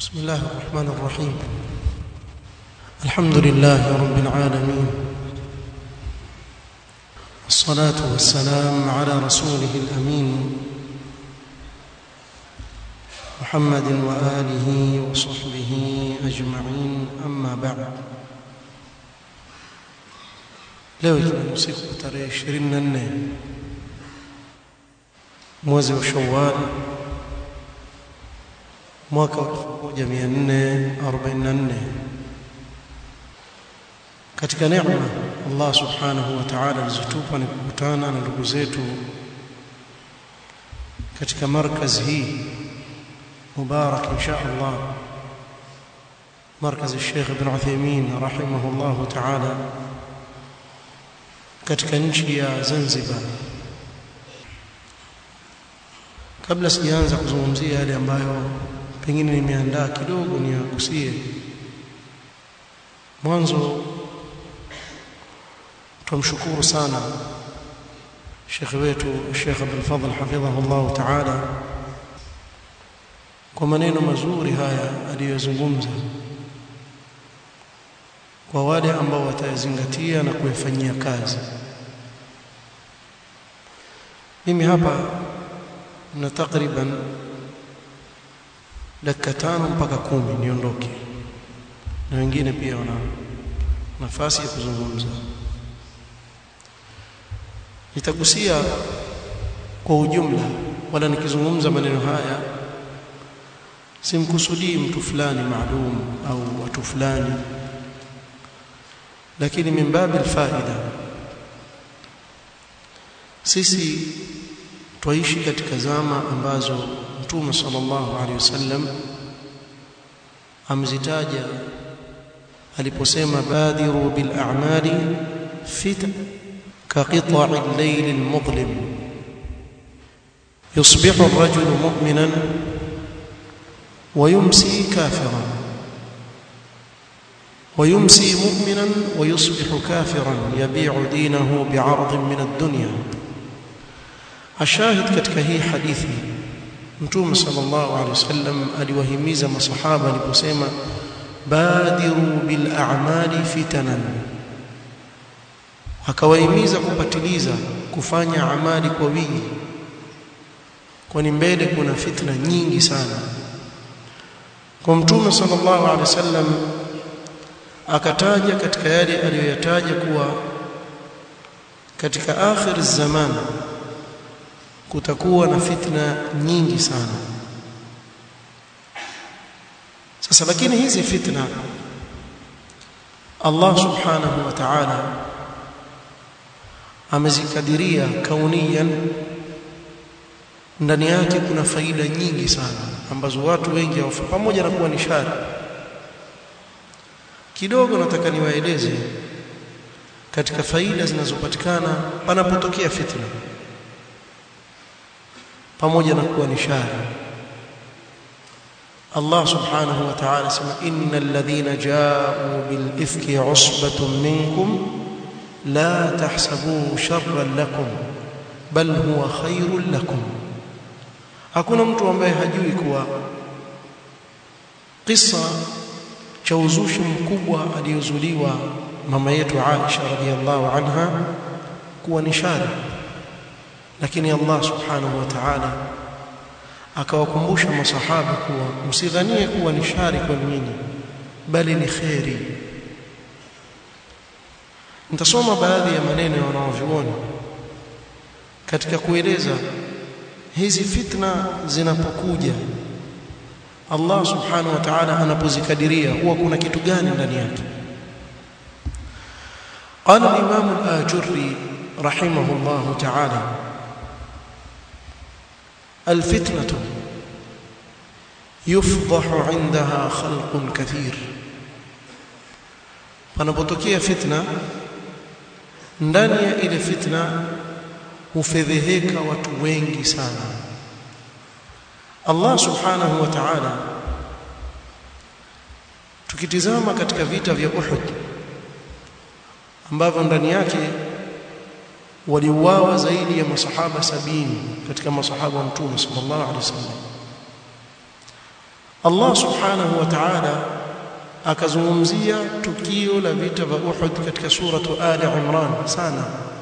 بسم الله الرحمن الرحيم الحمد لله رب العالمين والصلاة والسلام على رسوله الأمين محمد وآله وصحبه أجمعين أما بعد leo ikiwa ni usiku tarehe 24 mwezi wa Shawwal mwaka wa 1444 katika neema Allah subhanahu wa ta'ala alizotupa ni kukutana na ndugu zetu katika markaz hii mubarak insha Allah markaz الشيخ ابن عثيمين رحمه الله تعالى katika nchi ya Zanzibar kabla sijaanza kuzungumzia yale ambayo pengine nimeandaa kidogo ni yagusie mwanzo tumshukuru sana Sheikh wetu Sheikh Abdul Fadhl hafidhahu Allah Ta'ala kwa maneno mazuri haya aliyozungumza kwa wale ambao watayazingatia na kuyafanyia kazi mimi hapa na takriban dakika tano mpaka kumi niondoke na wengine pia wana nafasi ya kuzungumza nitagusia kwa ujumla wala nikizungumza maneno haya simkusudii mtu fulani maalum au watu fulani lakini min babil faida sisi twaishi katika zama ambazo mtume sallallahu alaihi wasallam amzitaja aliposema badiru bil a'mali fit ka qita'i al-layl al-mudlim yusbihu ar-rajulu mu'minan wa yumsi kafiran ويمسي مؤمنا ويصبح كافرا يبيع دينه بعرض من الدنيا الشاهد katika hii hadithi mtume sallallahu alaihi wasallam aliwahimiza masahaba aliposema badiru bil a'mali fitanan akawahimiza kupatiliza kufanya amali kwa wingi kwani mbele kuna fitna nyingi sana kwa mtume sallallahu alaihi wasallam akataja katika yale aliyoyataja kuwa katika akhir zaman kutakuwa na fitna nyingi sana sasa lakini hizi fitna Allah subhanahu wa ta'ala amezikadiria kauniyan ndani yake kuna faida nyingi sana ambazo watu wengi hawafa pamoja na kuwa ni shari kidogo nataka niwaeleze katika faida zinazopatikana panapotokea fitna pamoja na kuwa ni shari Allah subhanahu wa ta'ala sema innal ladhina ja'u bil ifki usbatun minkum la tahsabuhu sharran lakum bal huwa khairul lakum hakuna mtu ambaye hajui kuwa kisa cha uzushi mkubwa aliyozuliwa mama yetu Aisha radhiallahu anha kuwa ni shari lakini Allah subhanahu wa ta'ala akawakumbusha masahaba kuwa msidhanie kuwa ni shari kwa nyinyi bali ni kheri nitasoma baadhi ya maneno ya wanaovyuoni katika kueleza hizi fitna zinapokuja Allah subhanahu wa ta'ala anapozikadiria huwa kuna kitu gani ndani yake قال الإمام الآجري رحمه الله تعالى الفتنة يفضح عندها خلق كثير panapotokea fitna ndani ya ile fitna hufedheheka watu wengi sana Allah subhanahu wa ta'ala tukitizama katika vita vya Uhud ambavyo ndani yake waliuawa zaidi ya masahaba sabini katika masahaba wa mtume sallallahu alaihi wasallam Allah subhanahu wa ta'ala akazungumzia tukio la vita vya Uhud katika suratu Ali Imran sana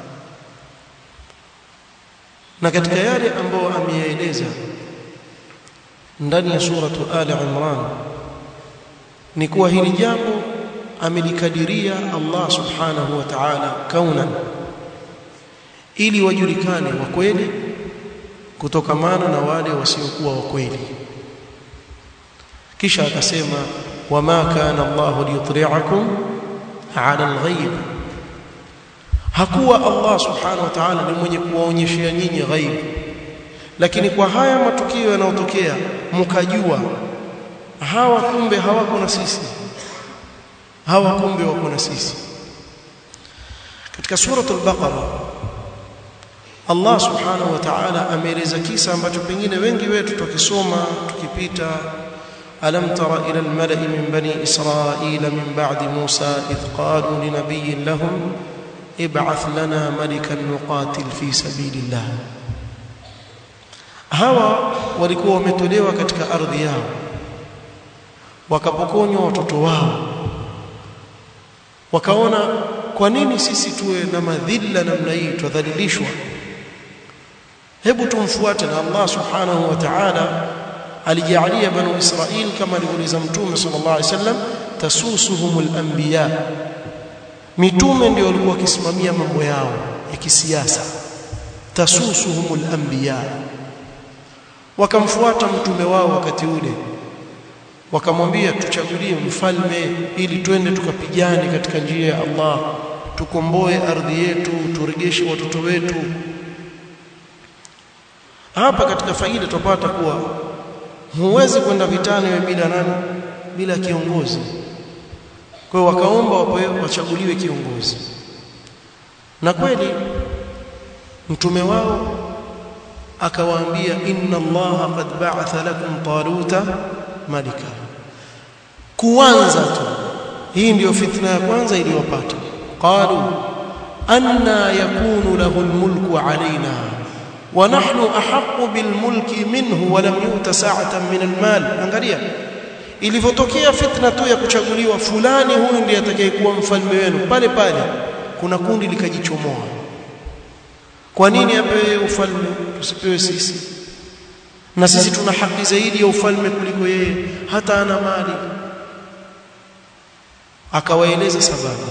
na katika yale ambayo ameyaeleza ndani ya suratu Ali Imran ni kuwa hili jambo amelikadiria Allah subhanahu wa ta'ala kaunan ili wajulikane wa kweli kutokamana na wale wasiokuwa wa kweli kisha akasema wama kana Allah liyutli'akum 'ala al-ghaib hakuwa Allah subhanahu wa ta'ala ni mwenye kuwaonyeshea nyinyi ghaib lakini kwa haya matukio yanayotokea mkajua hawa kumbe hawako na sisi hawa kumbe wako na sisi katika suratul baqara Allah subhanahu wa ta'ala ameeleza kisa ambacho pengine wengi wetu tukisoma tukipita alam tara ila almala'i min bani israila min ba'di musa idh qalu linabiyyin lahum ib'ath lana malikan nuqatil fi sabilillah hawa walikuwa wametolewa katika ardhi yao wakapokonywa watoto wao wakaona kwa nini sisi tuwe na madhila namna hii tudhalilishwa hebu tumfuate na Allah subhanahu wa ta'ala alijalia banu Israil kama alivyouliza mtume sallallahu alaihi wasallam tasusuhumul anbiya mitume ndio walikuwa wakisimamia mambo yao ya kisiasa tasusuhumul anbiya wakamfuata mtume wao wakati ule wakamwambia tuchagulie mfalme ili twende tukapigane katika njia ya Allah tukomboe ardhi yetu turegeshe watoto wetu hapa katika faida tupata kuwa huwezi kwenda vitani wewe bila nani bila kiongozi kwa hiyo wakaomba wapewe wachaguliwe kiongozi na kweli mtume wao akawaambia inna allaha qad ba'atha lakum taluta malika kuanza tu hii ndiyo fitna ya kwanza iliyopata qalu anna yakunu lahu almulku alaina wa nahnu ahaqqu bilmulki minhu wa lam yuta sa'atan min almal angalia ilivyotokea fitna tu ya kuchaguliwa fulani huyu ndiye atakayekuwa mfalme wenu pale pale kuna kundi likajichomoa kwa nini apewe ufalme tusipewe sisi na sisi tuna haki zaidi ya ufalme kuliko yeye hata ana mali akawaeleza sababu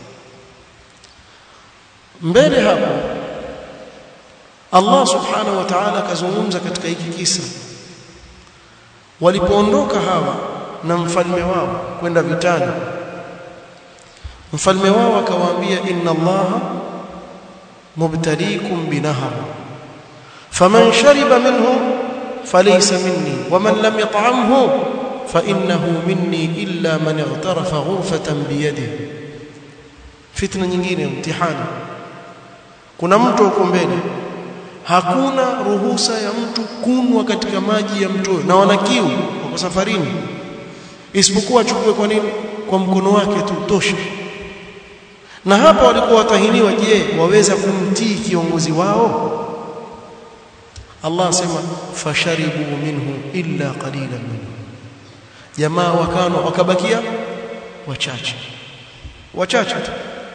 mbele hapo Allah subhanahu wa ta'ala akazungumza katika hiki kisa walipoondoka hawa na mfalme wao kwenda vitani mfalme wao akawaambia inna allaha mubtaliikum binahar faman shariba minhu falaysa minni waman lam yat'amhu فإنه مني إلا من اغترف غرفة بيده fitna nyingine mtihani kuna mtu huko mbele hakuna ruhusa ya mtu kunwa katika maji ya mto na wana kiu wako safarini isipokuwa achukue kwa nini kwa mkono wake tu tosha na hapa walikuwa watahiniwa je waweza kumtii kiongozi wao Allah asema fasharibu minhu illa qalilan minhu jamaa wakano wakabakia wachache wachache tu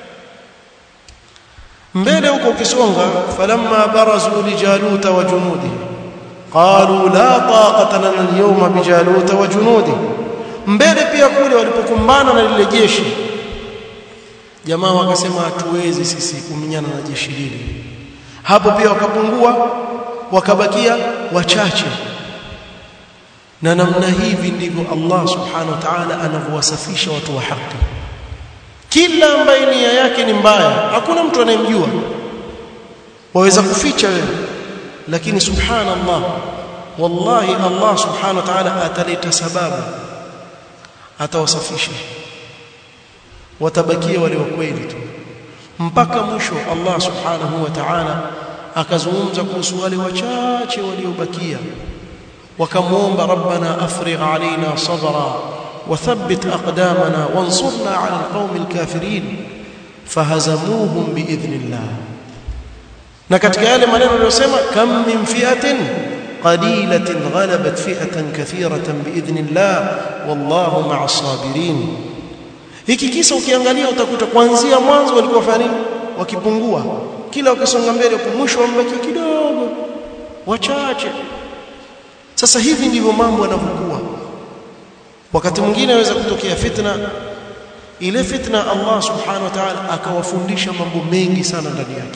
mbele huko ukisonga falamma barazu lijaluta wa junudi qalu la taqata lana alyawma bijaluta wa junudi mbele pia kule walipokumbana na lile jeshi jamaa wakasema hatuwezi sisi kuminyana na jeshi lile hapo pia wakapungua wakabakia wachache na namna hivi ndivyo Allah subhanahu wa ta'ala anavyowasafisha watu wa haki kila ambaye nia yake ni mbaya hakuna mtu anayemjua waweza kuficha wewe lakini subhanallah wallahi Allah subhanahu wa ta'ala ataleta sababu atawasafisha watabakia wale wa kweli tu mpaka mwisho Allah subhanahu wa ta'ala akazungumza kuhusu wale wachache waliobakia wakamwomba rabbana afrigh alaina sabra وثبت أقدامنا وانصرنا على القوم الكافرين فهزموهم بإذن الله na katika yale maneno aliyosema kam min fi'atin قليلة غلبت فئة كثيرة بإذن الله والله مع الصابرين hiki kisa ukiangalia utakuta kuanzia mwanzo walikuwa fanya nini wakipungua kila wakisonga mbele kwa mwisho wambaki kidogo wachache sasa hivi ndivyo mambo yanavyokuwa wakati mwingine inaweza kutokea fitna ile fitna Allah subhanahu wa ta'ala akawafundisha mambo mengi sana ndani yake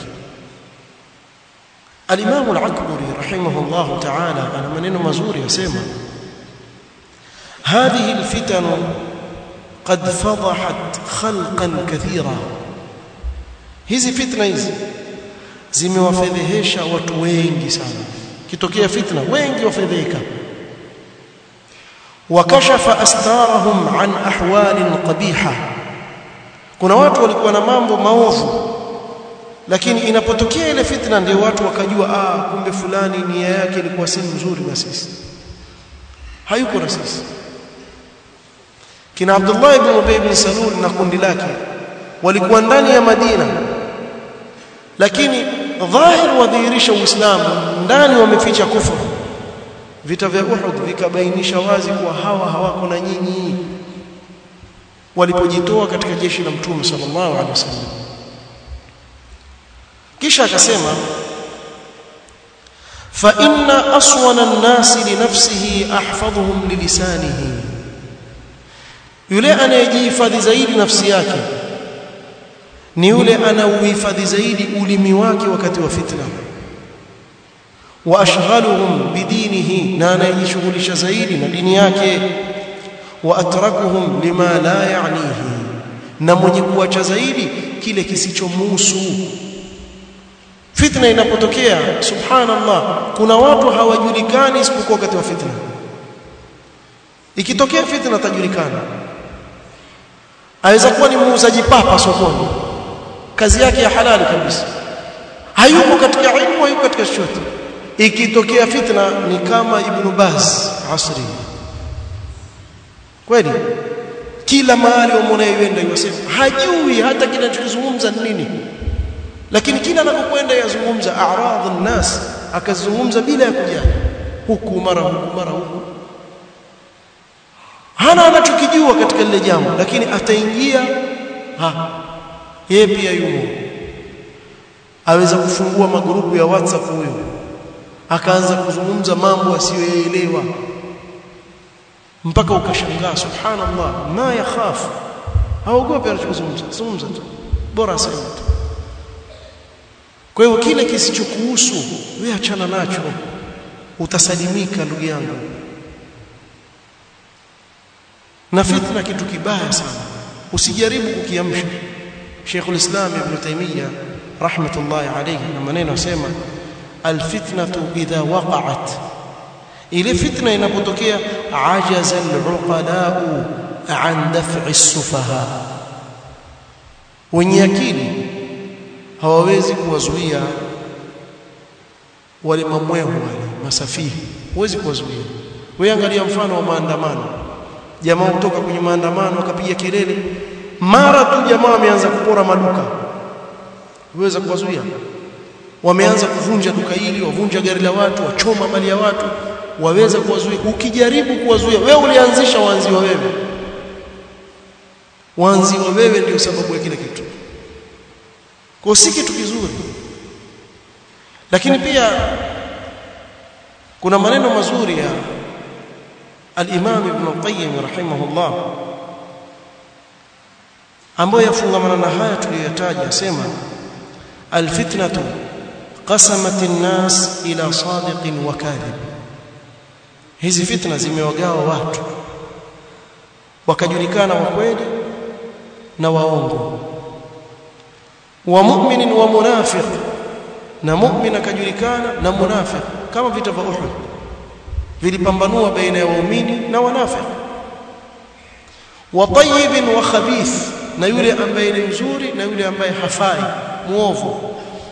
Al-Imam Al-Akbari rahimahullah ta'ala ana maneno mazuri yasema هذه الفتن قد فضحت خلقا كثيرا hizi fitna hizi zimewafedhehesha watu wengi sana kitokea fitna wengi wafedheka wakashafa astarahum an ahwalin qabiha kuna watu walikuwa na mambo maovu lakini inapotokea ile fitna ndio watu wakajua ah kumbe fulani nia yake ilikuwa si nzuri na sisi hayuko na sisi kina Abdullah ibn Ubay ibn Salul na kundi lake walikuwa ndani ya Madina lakini dhahir wadhihirisha Uislamu ndani wameficha kufuru vita vya Uhud vikabainisha wazi kuwa hawa hawako na nyinyi walipojitoa katika jeshi la Mtume sallallahu alaihi wasallam kisha akasema fa inna aswana an-nasi li nafsihi ahfadhuhum li lisanihi yule anayejihifadhi zaidi nafsi yake ni yule anauhifadhi zaidi ulimi wake wakati wa fitna wa ashghaluhum bidinihi na anayejishughulisha zaidi na dini yake wa atrakuhum lima la ya'nihi na mwenye kuacha zaidi kile kisichomuhusu fitna inapotokea subhanallah kuna watu hawajulikani isipokuwa wakati wa fitna ikitokea fitna atajulikana aweza kuwa ni muuzaji papa sokoni kazi yake ya halali kabisa hayuko katika ilmu hayuko katika chochote ikitokea fitna ni kama ibn Baz asri kweli kila mahali unayoenda yosema hajui hata kinachozungumza nini lakini kila anapokwenda yazungumza a'radhu nas akazungumza bila ya kujali huku mara huku mara huku hana anachokijua katika lile jambo lakini ataingia ha yeye pia yumo aweza kufungua magrupu ya WhatsApp huyo akaanza kuzungumza mambo asiyoelewa mpaka ukashangaa subhanallah ma yakhafu haogopi anachozungumza zungumza tu bora aseme tu kwa hiyo kile kisichokuhusu wewe achana nacho utasalimika ndugu yangu na fitna kitu kibaya sana usijaribu kukiamsha Sheikh al-Islam Ibn Taymiyyah rahmatullahi alayhi na maneno asema alfitnatu idha waqa'at ile fitna inapotokea ajaza al-uqala'u an daf'i as-sufaha wenye akili hawawezi kuwazuia wale mamwehu wale masafihi huwezi kuwazuia wewe angalia mfano wa maandamano jamaa kutoka kwenye maandamano akapiga kelele mara tu jamaa wameanza kupora maduka uweza kuwazuia wameanza kuvunja duka hili wavunja gari la watu wachoma mali ya watu waweza kuwazuia ukijaribu kuwazuia wewe ulianzisha waanziwa wewe waanziwa wewe ndio sababu ya kile kitu kwa si kitu kizuri lakini pia kuna maneno mazuri ya al-Imam Ibn Qayyim rahimahullah ambayo yafungamana na haya tuliyotaja asema al-fitnatu qasamat an-nas ila sadiqin wa kadhib hizi fitna zimewagawa watu wakajulikana wa kweli na waongo wa mu'minin wa munafiq na mu'min akajulikana na munafiq kama vita vya Uhud vilipambanua baina ya waumini na wanafiq wa tayyibin wa khabith na yule ambaye ni mzuri na yule ambaye hafai muovu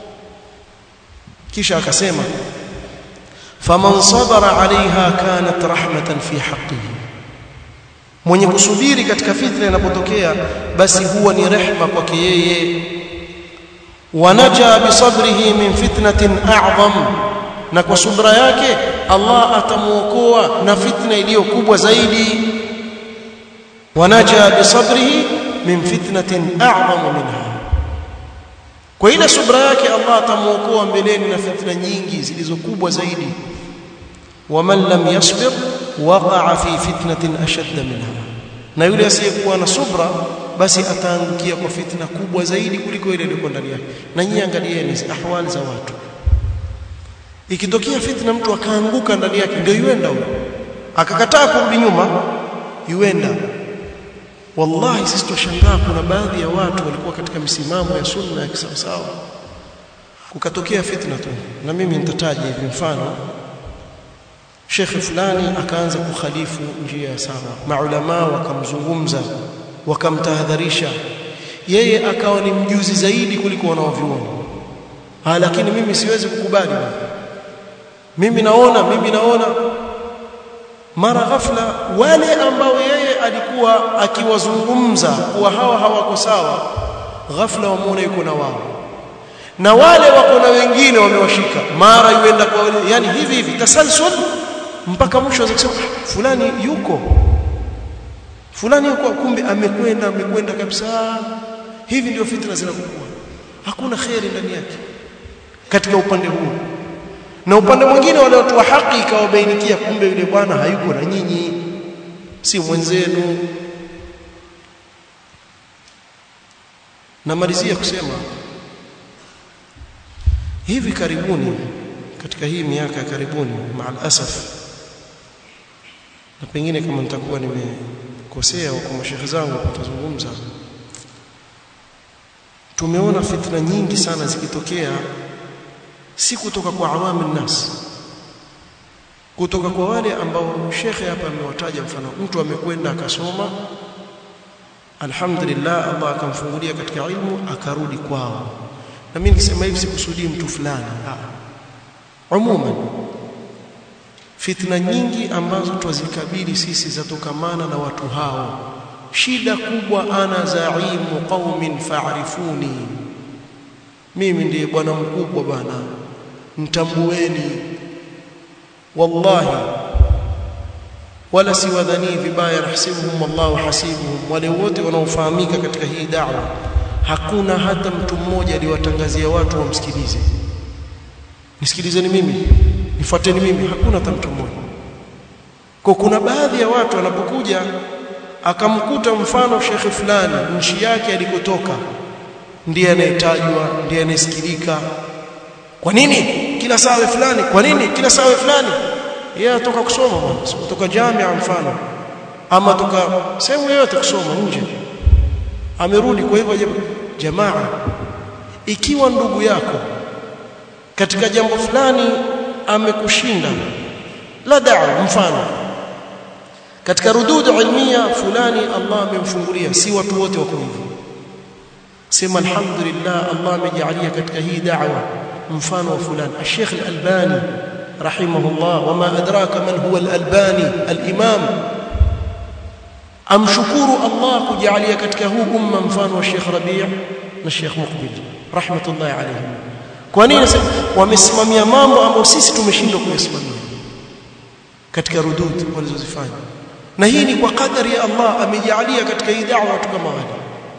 kisha akasema faman sabara alaiha kanat rahmatan fi haqqihi mwenye kusubiri katika fitna inapotokea basi huwa ni rehma kwake yeye wanaja bisabrihi min fitnatin a'zam na kwa subra yake Allah atamuokoa na fitna iliyo kubwa zaidi wanaja bisabrihi min fitnatin a'zamu minha kwa ile subra yake Allah atamuokoa mbeleni na fitna nyingi zilizokubwa zaidi waman lam yasbir waqa'a fi fitnatin ashadda minha na yule asiyekuwa na subra basi ataangukia kwa fitna kubwa zaidi kuliko ile iliyo ndani yake na nyinyi angalieni ahwali za watu ikitokea fitna mtu akaanguka ndani yake ndio yuenda huyo akakataa kurudi nyuma yuenda wallahi sisi tushangaa kuna baadhi ya watu walikuwa katika misimamo ya sunna ya kisawasawa kukatokea fitna tu na mimi nitataja hivi mfano shekhe fulani akaanza kukhalifu njia ya sawa maulama wakamzungumza wakamtahadharisha yeye akawa ni mjuzi zaidi kuliko wanaovyuoni ah lakini mimi siwezi kukubali mimi naona mimi naona mara ghafla wale ambao yeye alikuwa akiwazungumza kuwa hawa hawako sawa ghafla wamuona yuko na wao na wale wako na wengine wamewashika mara yuenda kwa wale yani hivi hivi tasalsul mpaka mwisho azakisema fulani yuko fulani yuko kumbe amekwenda amekwenda kabisa hivi ndio fitna zinakuwa hakuna khairi ndani yake katika upande huu na upande mwingine wale watu wa haki ikawabainikia kumbe yule bwana hayuko na nyinyi si mwenzenu namalizia kusema hivi karibuni katika hii miaka ya karibuni maal asaf na pengine kama nitakuwa nimekosea kwa mashehe zangu kutazungumza tumeona fitna nyingi sana zikitokea si kutoka kwa awamu nas kutoka kwa wale ambao shekhe hapa amewataja mfano mtu amekwenda akasoma alhamdulillah Allah akamfungulia katika ilmu akarudi kwao na mimi nikisema hivi sikusudii mtu fulani umuman fitna nyingi ambazo twazikabili sisi zatokamana na watu hao shida kubwa ana zaimu qaumin fa'rifuni mimi ndiye bwana mkubwa bwana mtambueni wallahi wala siwadhani vibaya nahsibuhum wallahu hasibuhum wale wote wanaofahamika katika hii da'wa hakuna hata mtu mmoja aliwatangazia watu wamsikilize nisikilizeni mimi nifuateni mimi hakuna hata mtu mmoja kwa kuna baadhi ya watu wanapokuja akamkuta mfano shekhe fulani nchi yake alikotoka ndiye anayetajwa ndiye anayesikilika kwa nini kila sawe fulani kwa nini kila sawe fulani yeye atoka kusoma bwana kutoka jamia mfano ama toka sehemu yoyote kusoma nje amerudi kwa hivyo jamaa ikiwa ndugu yako katika jambo fulani amekushinda la da'a mfano katika rududu ilmia fulani Allah amemfungulia si watu wote wako hivyo sema alhamdulillah Allah amejalia katika hii da'wa mfano wa fulani Sheikh Al-Albani rahimahullah wama adraka man huwa Al-Albani al-Imam amshukuru Allah kujalia katika huu umma mfano wa Sheikh Rabi' na Sheikh Muqbil rahmatullahi alayhim kwa nini wamesimamia mambo ambayo sisi tumeshindwa kuyasimamia katika rudud walizozifanya na hii ni kwa kadari ya Allah amejalia katika hii da'wa watu kama wale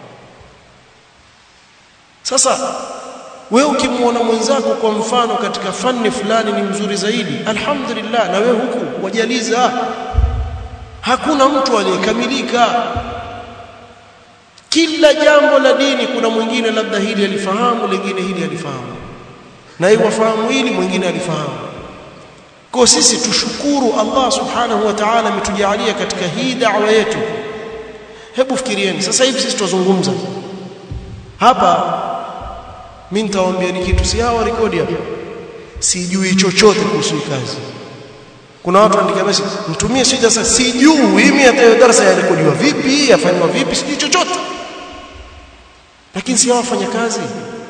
sasa wewe ukimwona mwenzako kwa mfano katika fani fulani ni mzuri zaidi alhamdulillah na wewe huku wajaliza hakuna mtu aliyekamilika kila jambo la dini kuna mwingine labda hili alifahamu lingine hili alifahamu na yeye wafahamu hili mwingine alifahamu kwa sisi tushukuru Allah subhanahu wa ta'ala ametujalia katika hii da'wa yetu hebu fikirieni sasa hivi sisi tuzungumza hapa mimi nitawaambia ni kitu si hawa rekodi hapa sijui chochote kuhusu kazi kuna watu wanaandika message mtumie sija sasa sijui mimi hata darasa ya rekodiwa vipi yafanywa vipi sijui chochote lakini si hawa wafanya kazi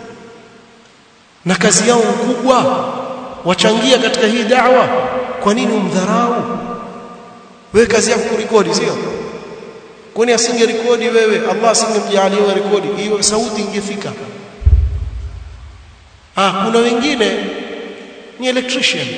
na kazi yao kubwa wachangia katika hii da'wa kwa nini umdharau wewe kazi yako kurekodi sio kwani asinge rekodi wewe Allah asingemjalia wewe rekodi hiyo sauti ingefika ah kuna wengine ni electrician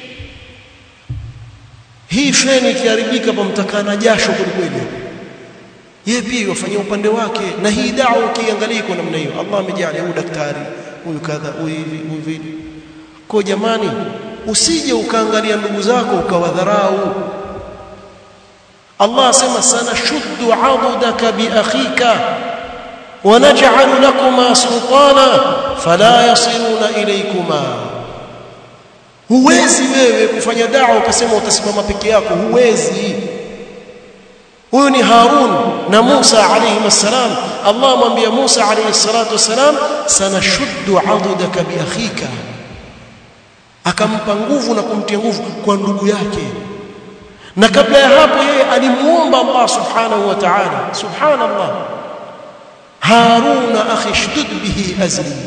hii feni ikiharibika pamtakaa na jasho kwelikweli yeye pia wafanyia upande wake na hii dawa ukiangalia kwa namna hiyo Allah amejalia huyu daktari huyu kadha huyu hivi huyu vile kwa jamani usije ukaangalia ndugu zako ukawadharau Allah asema sana shuddu adudaka bi akhika wa naj'al lakuma sultana fala yasiluna ilaykuma huwezi wewe kufanya dawa ukasema utasimama peke yako huwezi huyu ni Harun na Musa alayhi wasalam Allah amwambia Musa alayhi salatu wasalam sanashuddu adudaka bi akhika akampa nguvu na kumtia nguvu kwa ndugu yake na kabla ya hapo yeye alimuomba Allah subhanahu wa ta'ala subhanallah Haruna akhi shdud bihi azri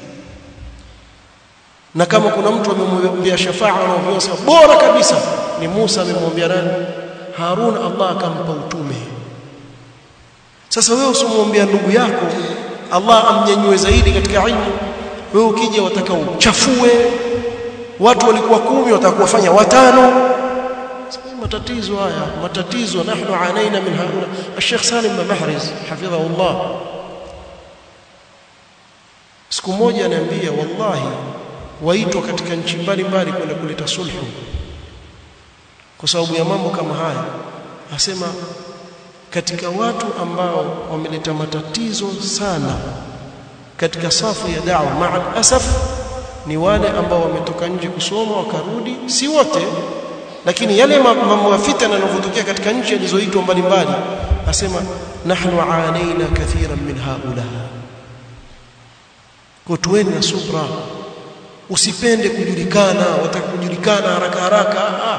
na kama kuna mtu amemwambia shafaa na uvyosema bora kabisa ni Musa amemwambia nani Harun Allah akampa utume sasa wewe usimwambia ndugu yako Allah amnyanyue zaidi katika ilmu wewe ukija wataka uchafue watu walikuwa kumi watakuwafanya watano matatizo haya matatizo nahnu anaina min haula الشيخ سالم محرز حفظه الله siku moja ananiambia wallahi waitwa katika nchi mbalimbali kwenda kuleta sulhu kwa sababu ya mambo kama haya asema katika watu ambao wameleta matatizo sana katika safu ya da'wa ma'a asaf ni wale ambao wametoka nje kusoma wakarudi si wote lakini yale mambo ya fitna yanayotokea katika nchi zilizoitwa mbalimbali asema nahnu aanaina kathiran min haula kwa tuweni na subra usipende kujulikana wataka kujulikana haraka haraka ah.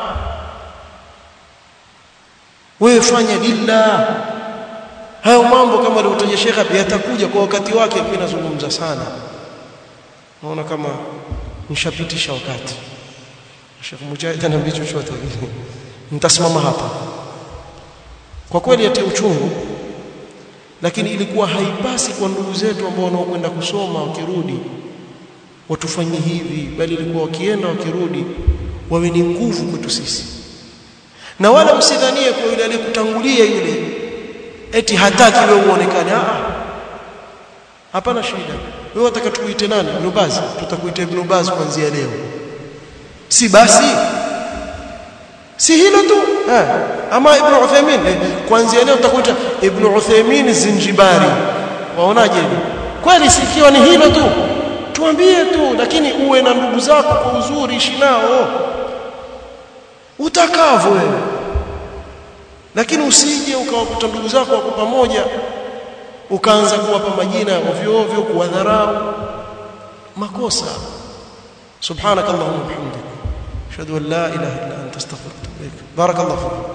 wewe fanya lillah hayo mambo kama alivyotaja Sheikh yatakuja kwa wakati wake mimi nazungumza sana naona kama nishapitisha wakati Sheikh Mujahid anaambia chochote nitasimama hapa kwa kweli atia uchungu lakini ilikuwa haipasi kwa ndugu zetu ambao wanaokwenda kusoma wakirudi watufanyie hivi bali ilikuwa wakienda wakirudi wawe ni nguvu kwetu sisi na wala msidhanie kwa yule aliyekutangulia yule eti hataki wewe uonekane ah hapana shida wewe wataka tukuite nani Ibn Baz tutakuita Ibn Baz kuanzia leo si basi si hilo tu eh ama Ibn Uthaymeen eh, kuanzia leo tutakuita Ibn Uthaymeen Zinjibari waonaje kweli sikiwa ni hilo tu tuambie tu lakini uwe na ndugu zako kwa uzuri ishi nao utakavyo wewe lakini usije ukawakuta ndugu zako wako pamoja ukaanza kuwapa majina ovyo ovyo kuwadharau makosa subhanakallahumma wa bihamdika ashhadu an la ilaha illa anta astaghfiruka wa atubu ilaik barakallahu fiik